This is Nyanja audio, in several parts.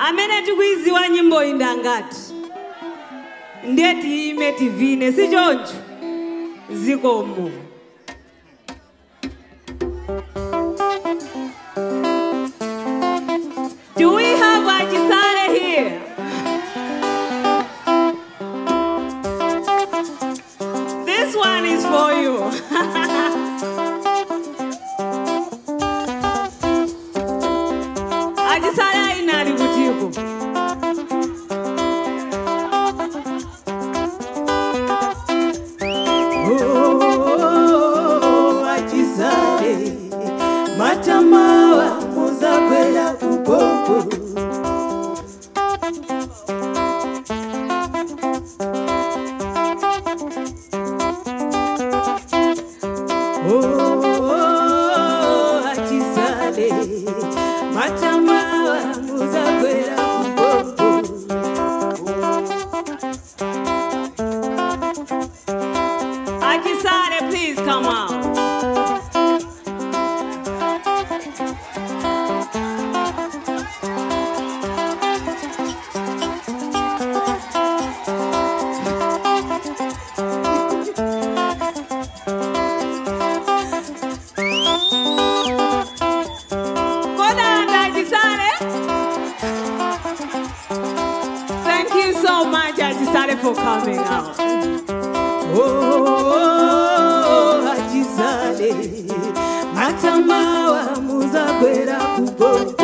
amene tikuiziwa nyimbo iyi ndangati ndiye tiyime tivine si choncho zikomo Do we have Ajisare here? This one is for you. Ajisare ainali kutiko. Oh, achisale matamawa muzakwera kupopo Oh, achisale matamawa muzakwera kupopo Ajisare, please come out. Kodanda Ajisare. Thank you so much, Ajisare, for coming out. Oh, achisale matamawa muzakwera kugogo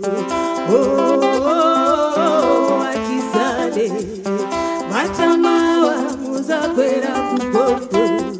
Oh, achisale matamawa muzakwera kugogo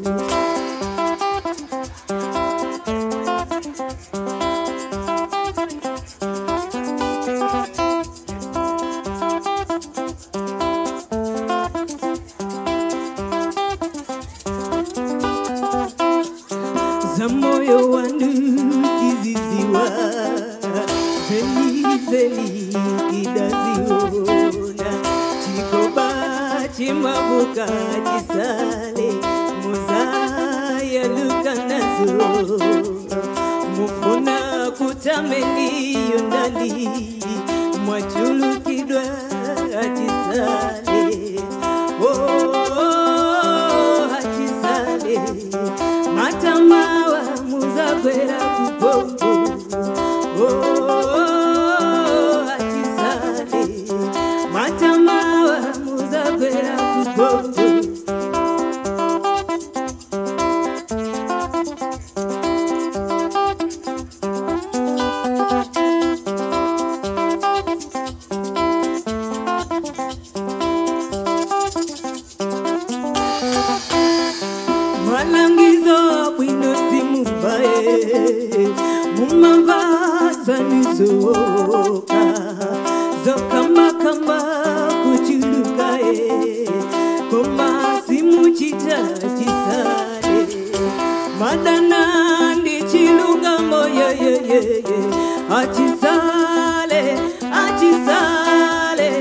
za moyo wangu kiziziwa zeli zeli kidaziona chikoba chimabuka chisale muzayaluka nazo mufuna kutameniyo ndali mwachulukidwa chisale oh, achisale matamawa muzakwera kugogo oh, achisale matamawa muzakwera kugogo malangizo bwino simuvae mumavazanizoka zokamakamba kuchulukae koma simuchita chisale madana ndi chilungamo yeyeyeye achisale achisale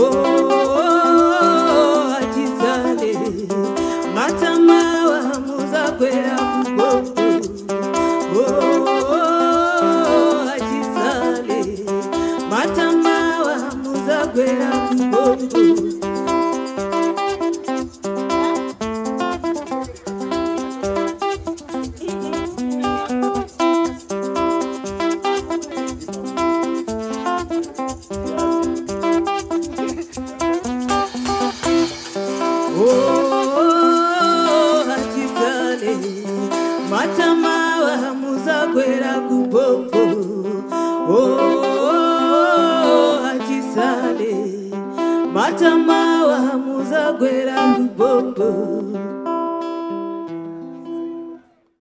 oh, achisale matamawa muzakwera kugogo oh, achisale matamawa muzakwera kugogo